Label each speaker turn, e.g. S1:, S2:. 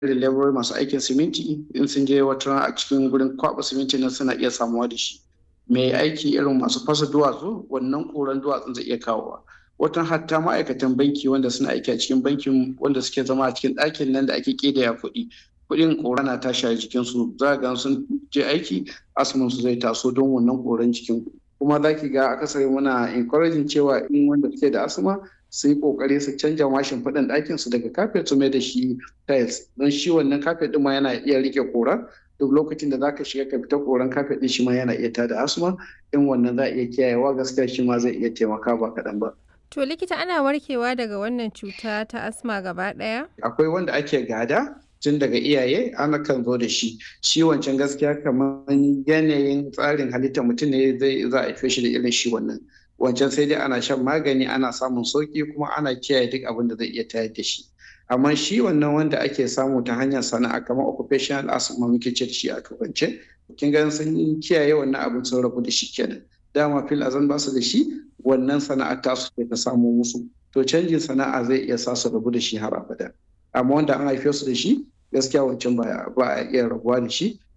S1: irin laborori masu aikin siminti in sun je wata a cikin gurin kwaba siminti nan suna iya samuwa da shi mai aiki irin masu fasa duwatsu wannan koran duwatsun zai iya kawowa watan hatta ma'aikatan banki wanda suna aiki a cikin bankin wanda suke zama a cikin ɗakin nan da ake ƙidaya kuɗi kuɗin ƙora na tashi a jikinsu za ga sun je aiki asumin su zai taso don wannan ƙoran jikin kuma za ki ga akasari muna encouraging cewa in wanda suke da asma su yi kokari su canja mashin faɗin ɗakin su daga kafet su mai da shi tiles don shi wannan kafet ɗin ma yana iya rike kora duk lokacin da zaka shiga ka fita koran kafet ɗin shi ma yana iya tada asma in wannan za a iya kiyayewa gaskiya shi ma zai iya taimaka ba kaɗan ba.
S2: To likita ana warkewa daga wannan cuta ta asma gaba ɗaya?
S1: Akwai wanda ake gada tun daga iyaye ana kan zo da shi shi wancan gaskiya kamar yanayin tsarin halittar mutum ne zai za a haife shi da irin shi wannan wancan sai dai ana shan magani ana samun sauki kuma ana kiyaye duk abin da zai iya tayar da shi amma shi wannan wanda ake samu ta hanyar sana'a kamar occupational asthma muke ce da shi a turance kin ga sun kiyaye wannan abin sun rabu da shi kenan dama fil azan ba su da shi wannan sana'ar ta su ta samu musu to canjin sana'a zai iya sa su rabu da shi har abada amma wanda an haife su da shi gaskiya wancan ba a iya rabuwa da shi